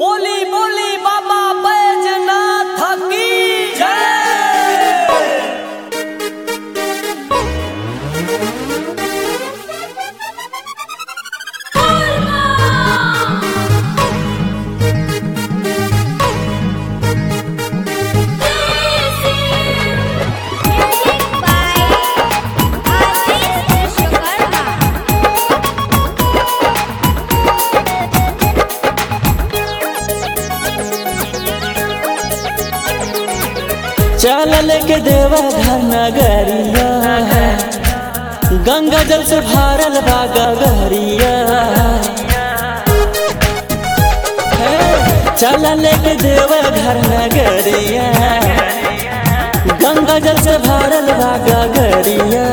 बोली बोली बाबा बैजनाथ की जय Music by Ashish Vishwakarma. चल लेके देवा घर नगरिया गंगा जल से भरल बा गगरिया हे, चल लेके देवा घर नगरिया गंगा जल से भरल बा गगरिया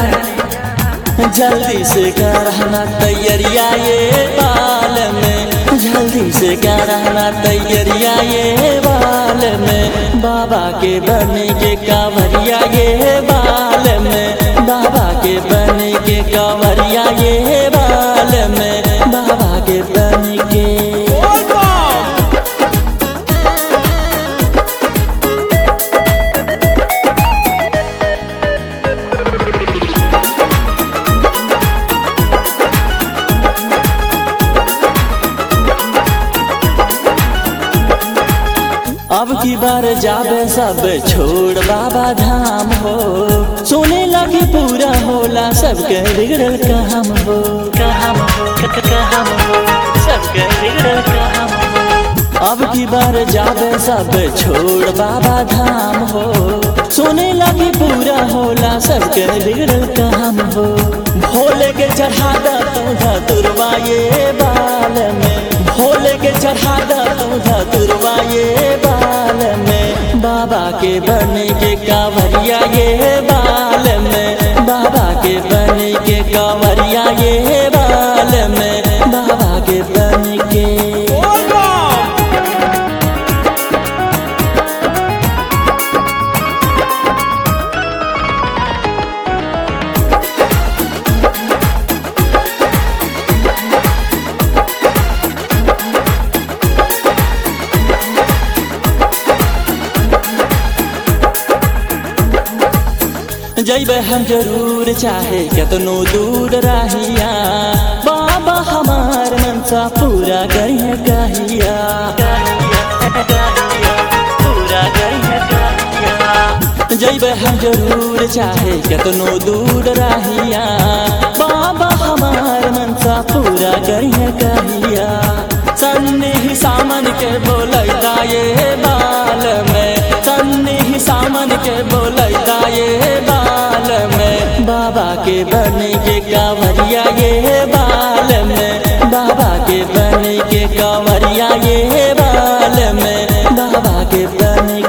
जल्दी से करना तैयारिया ये बाल में जल्दी से करना तैयारिया ये बाल में बाबा के बने के कांवरिया ये बाल में बाबा के बने के कांवरिया ये बाल में बाबा के बने के अब की बार जाबे सब छोड़ बाबा धाम हो सोने लगे पूरा होला सबके बिगड़ल काम हो काम हो काम हो सबके बिगड़ल काम हो अब की बार जाबे सब छोड़ बाबा धाम हो सोने लगे पूरा होला सबके बिगड़ल काम हो भोले के चढ़ा दा तू तुरवा ये बाल में भोले के चढ़ा दा तू तुरवा ये बाल में बाबा के बने के कांवरिया ये बाल में बाबा के बने के कांवरिया ये बाल में बाबा के बने के जैबे हम जरूर चाहे कतनो दूर रहिया बाबा हमार मनसा पूरा करिए कहिया पूरा करिए कहिया जैबे हम जरूर चाहे कतनो दूर रहिया बाबा हमार मनसा पूरा करिए कहिया सन्ने ही सामन के बोलैता ये बाल में सन्ने ही सामन के बोलैता ये बाल में बाबा के बने के कांवरिया ये बाल में बाबा के बने के कांवरिया ये बाल में बाबा के बने